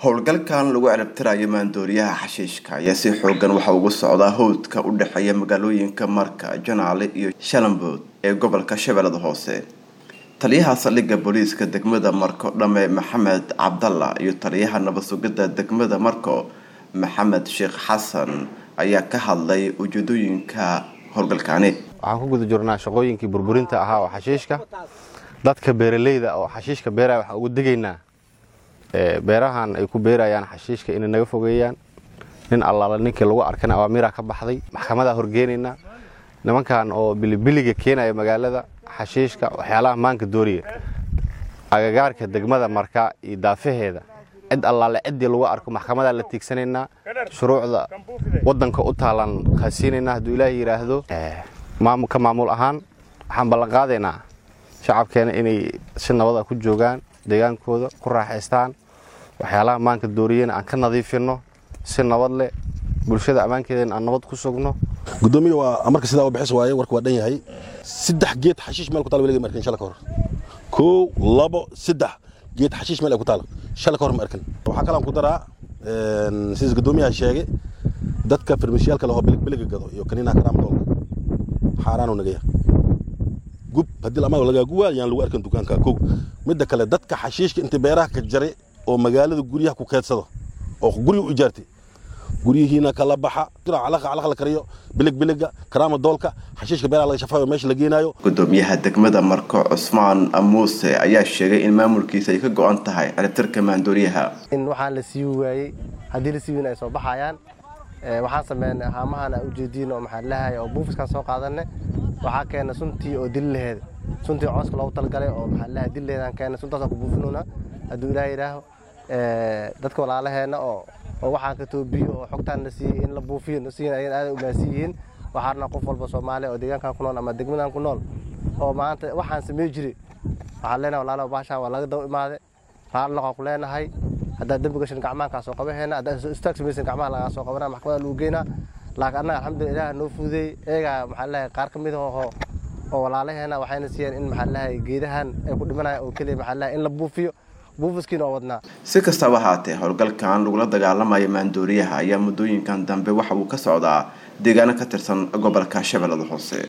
howlgalkan lagu ciribtirayo maandooriyaha xashiishka ayaa si xoogan waxa ugu socdaa howdka u dhexeeya magaalooyinka marka janaale iyo shalambood ee gobolka shabeellada hoose taliyaha saldhigga booliiska degmada marko dhame maxamed cabdalla iyo taliyaha nabad sugidda degmada marko maxamed sheekh xasan ayaa ka hadlay ujeedooyinka howlgalkaani waxaan ku guda jirnaa shaqooyinkii burburinta ahaa oo xashiishka dadka beeraleyda oo xashiishka beeraya waxaan ugu degaynaa beerahan ay ku beerayaan xashiishka inay naga fogeeyaan nin allaala ninkii lagu arkana awaamiraa ka baxday maxkamadaa horgeenaynaa nimankan oo bilibiliga keenaya magaalada xashiishka waxyaalaha maanka dooriya agagaarka degmada marka iyo daafaheeda cid allaale ciddii lagu arko maxkamadaa la tiigsanaynaa shuruucda wadanka u taalan khasiinaynaa hadduu ilaaha yidhaahdo ka maamul ahaan waxaan ballanqaadaynaa shacabkeena inay si nabada ku joogaan deegaankooda ku raaxaystaan waxyaalaha maanka dooriyena aan ka nadiifinno si nabad leh bulshada ammaankeedana aan nabad ku sugno gudoomiya waa marka sidaa bixis waaye warka waa dhan yahay saddex geed xashiish meel ku taal weliga ma arkin shala ka hor kow labo saddex geed xashiish meel ay ku taal shala ka hor ma arkin waxaa kalaan ku daraa sidaas gudoomiyaha sheegay dadka farmashiyaalka lahoo biliga gado iyo kaniinaha karaamadoolka xaaraanu nagaya gub haddii lamaga lagaa guwaa yaan lagu arkin dukaanka kow midda kale dadka xashiishka inta beeraha ka jaray oo magaalada guryaha ku keedsado oo guriga u ijaartay guryihiina kala baxa calaq la kariyo biligbiliga karaama doolka xashiishka beeraha laga shafaayo meesha la geenaayo gudoomiyaha degmada marko cusmaan muuse ayaa sheegay in maamulkiisa ay ka go-an tahay ciribtirka maandooriyaha in waxaan la sii waayey haddii la sii weyn ay soo baxayaan waxaan sameynay haamahan a ujeediin oo maxaa lahaya oo buufiskaan soo qaadanay waxaa keena suntii oo dili laheeda suntii cooska loogu talagalay oo maxaa lahaa dili laheedaan keena suntaasaan ku buufinayna hadduu ilaah yidhaaho dadka walaalaheena oo oo waxaan ka toobiyo oo xogtaan la siiyey in la buufiyo nasiin ayagan aaday umaasi yihiin waxaana qof walba soomaaliya oo deegaankan ku nool ama degmadan ku nool oo maanta waxaan samey jiray waxaan leenahay walaalaha baashaan waa laga daba imaaday raallaqaan ku leenahay haddaad dembi gashan gacmaankaa soo qabaheena haddaad istaag samaysan gacmaha lagaa soo qabana maxkamada lagu geynaa laakiin annaga alxamdulillah ilaah noo fududeey eegaa maxaa leeyahay qaar ka mid aho oo walaalaheena waxayna siiyeen in maxaa leeyahay geedahan ay ku dhimanayaan oo keliya maxaa leeyahay in la buufiyo buufiskiina oo wadnaa si kastaba haatee howlgalkan lagula dagaalamayo maandooriyaha ayaa muddooyinkan dambe waxa uu ka socdaa deegaano ka tirsan gobolka shabeellada hoose